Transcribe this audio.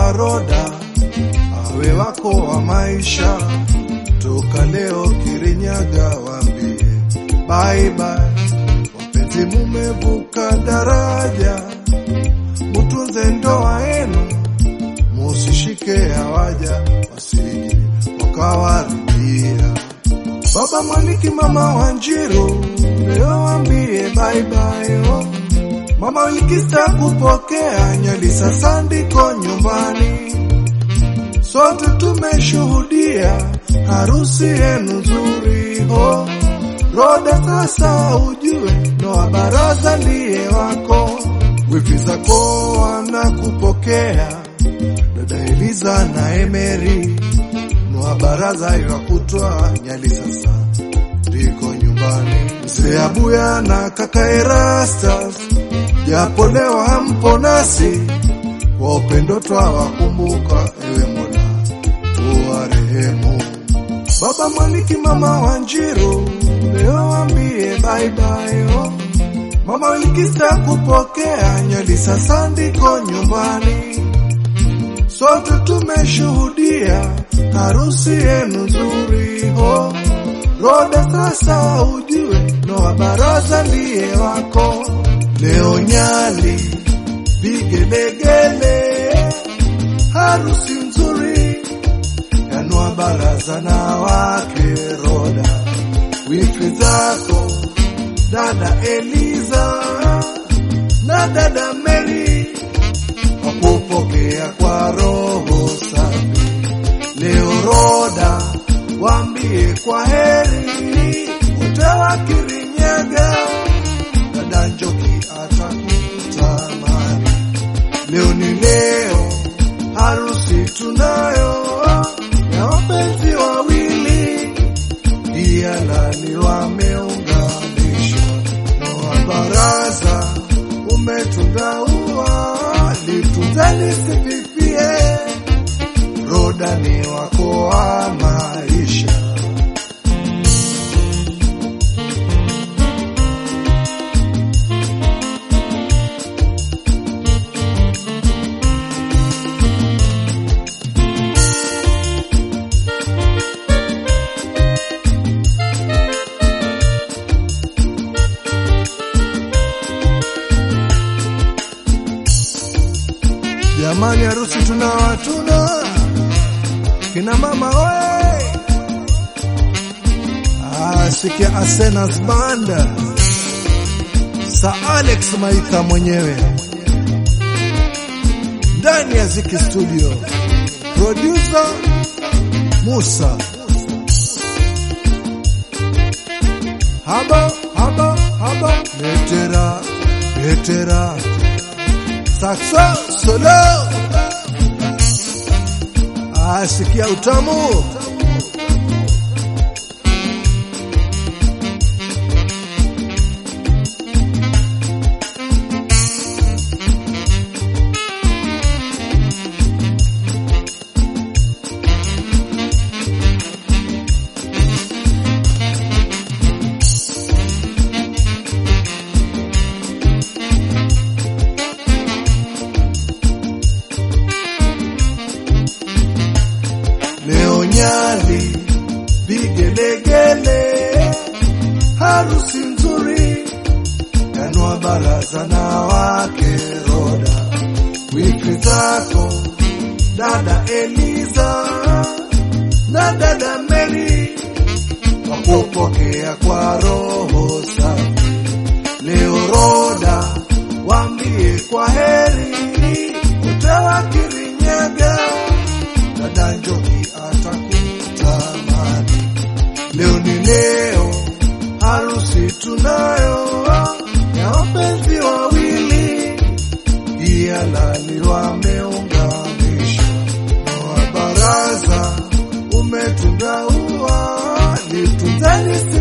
kwa Roda awe wako wa maisha, toka leo Kirinyaga waambie bye bye. Wapenzi mumevuka daraja, mutunze ndoa yenu, musishike hawaja wasije wakawarudia. Baba Mwaniki, mama Wanjiru, leo waambie bye bye oh. Mama Wilikista kupokea nyali sasa ndiko nyumbani, sote tumeshuhudia harusi yenu nzuri ho. Roda sasa ujue Noa Baraza ndiye wako, wifi zako wanakupokea, dada Eliza na Emeri. Noa Baraza yakutwa nyali sasa ndiko nyumbani, mzee Abuya na kaka Erastus japo leo hampo nasi, kwa upendo twawakumbuka, ewe Mola uwarehemu. Baba Mwaniki, mama Wanjiru, leo wambie bye bye oh. Mama Wilikista kupokea nyali sasa ndiko nyumbani, sote tumeshuhudia harusi yenu nzuri ho. Roda sasa ujue Noa Baraza ndiye wako leo Nyali vigelegele, harusi nzuri ya Noa Baraza na wake Roda, wifi zako dada Eliza na dada Mary wakupokea kwa roho safi. Leo Roda wambie kwa heri, utawa Kirinyaga dada Njoki atakutamani. Leo ni leo, harusi tunayo ya wapenzi wawili, pia lali wameunganishwa. Noa Baraza umetunga ua, litunze lisififie, Roda ni wako wa maisha. Jamani, harusi tuna watuna kina mama oye! Ah, sikia Asenas Banda sa Alex Maitha mwenyewe ndani ya Ziki Studio, producer Musa haba haba haba, letera letera Saxo solo asikia utamu leo Nyali vigelegele, harusi nzuri ya Noa Baraza na wake Roda, wifi zako dada Eliza na dada Mary wakupokea kwa roho safi. Leo Roda wambie kwa heri, utawa Kirinyaga dada Njoki atakutamani. Leo ni leo, harusi tunayo ya wapenzi wawili, pia lali wameunganishwa. Noa Baraza umetunga ua, litunze